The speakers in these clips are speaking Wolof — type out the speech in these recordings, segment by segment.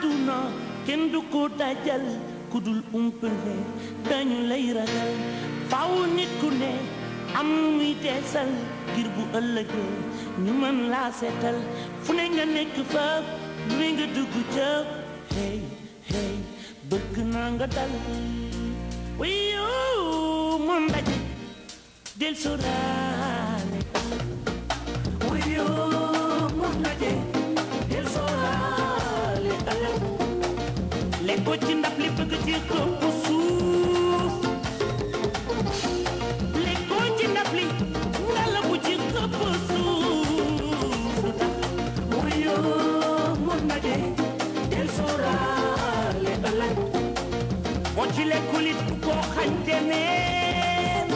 àdduna kenn du ko dajal ku dul umpale dañu lay ragal faaw nit ku ne am muy teesal ngir bu ëllëgee ñu mën laa seetal fu ne nga nekk fa lu ne nga dugg ca hey hey bëgg naa nga dal wiyo moom ndaje del soraale wiyo moom ndaje del soraale ëllëg lekkoo ci ndab li bëgg ci këpp suuf lekkoo ci ndab li ngala bu ci këpp suuf wiyo moom ndaje del soraale ëllëg boo ci lekkul it bu ko xañte neen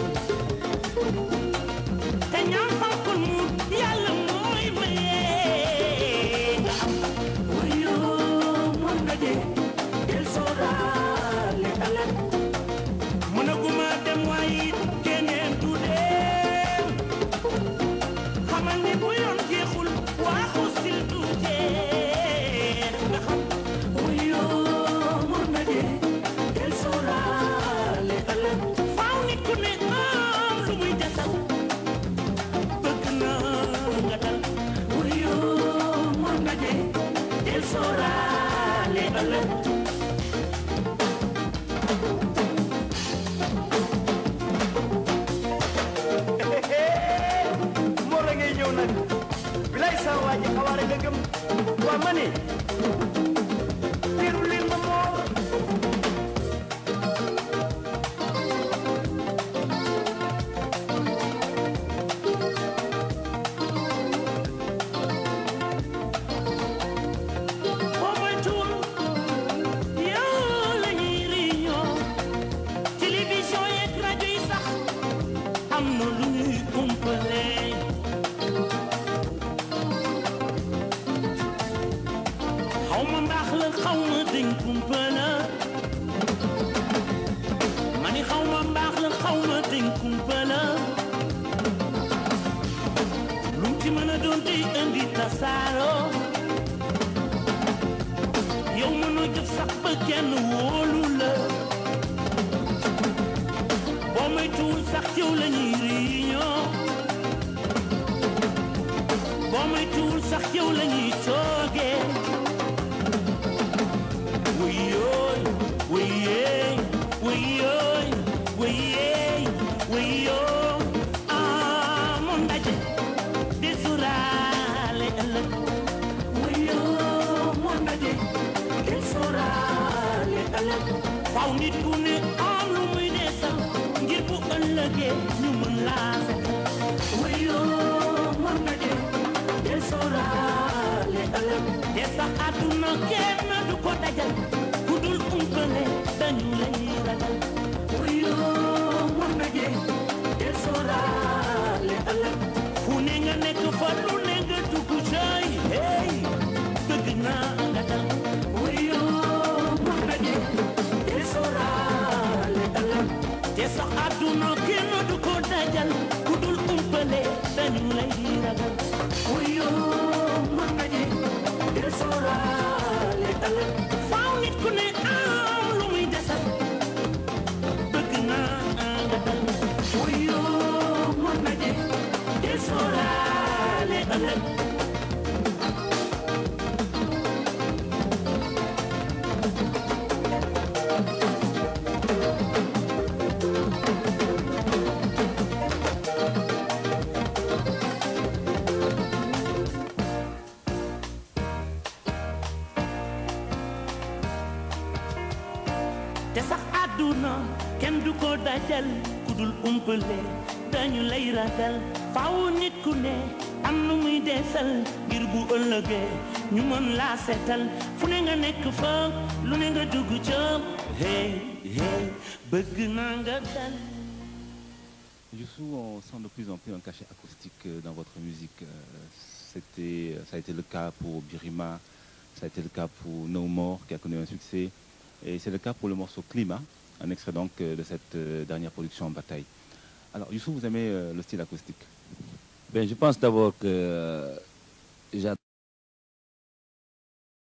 te ñaan fankul mu yàlla mooy maye nga am wuyu mën nga je del sooraale ëllëg mënaguma dem waaye it keneen du dem xamal ni bu yoon jeexul waaxu sil du jeex nga xam wuyu mën nga je del sooraale ëllëg faaw nit ku ne am lu muy desal bëgg na nga dal wuyu mën nga je del sooraale ëllëg moo la ngay ñëw nag bilay sa waa ji xawaare nga gëm waa ma ne teeru leen ma moor boo moytuwul yow la ñuy réunion télévision yeeg rajo yi sax am na lu ñuy umpale xaw ma mbaax la xaw ma dañ kumpala ma ni xaw ma mbaax la xaw ma dañ kumpala lu mu ci mën a doon tey indi tasaaroo yow mënoo jëf sax ba kenn wóolu la boo moytuwul sax yow la ñuy réunion boo moytuwul sax yow la ñuy toogee wuyooy wuyee wuyooy wuyee wuyoo ah moom ndaje di suraale ëllëg wuyoo moom ndaje di suraale ëllëg faw nit ku ne am lu muy desal ngir bu ëllëgee ñu mën laa setal wuyoo moom ndaje di suraale ëllëg te sax àdduna kenn du ko dajal ku dul umpale dañu lay ragal wuyoo moom ndaje di suraale ëllëg fu ne nga nekk fa lu ne nga dugg cay hey bëgg naa nga dal wuyoo moom ndaje di sóoraale ëllëg te sax àdduna kenn du ko dajal ku dul umpale dañu lay ragal wuyoo moom ndaje di sóoraale ëllëg faaw nit ku ne am lu muy desal bëgg naa nga dal wuyoo moom ndaje di sóoraale ëllëg te sax àdduna kenn du ko dajal ku dul umpale dañu lay ragal faaw nit ku ne am nu muy deesal ngir bu ëllëgee ñu mën laa seetal fu ne nga nekk fa lu ne nga dugg ca hey hey bëgg naa nga dal Youssou, on sent de plus en plus un cachet acoustique euh, dans votre musique. Euh, C'était, ça a été le cas pour Birima, ça a été le cas pour No More, qui a connu un succès. Et c'est le cas pour le morceau Climat, un extrait donc euh, de cette euh, dernière production Bataille. Alors, Youssou, vous aimez euh, le style acoustique Ben, je pense d'abord que euh, j'adore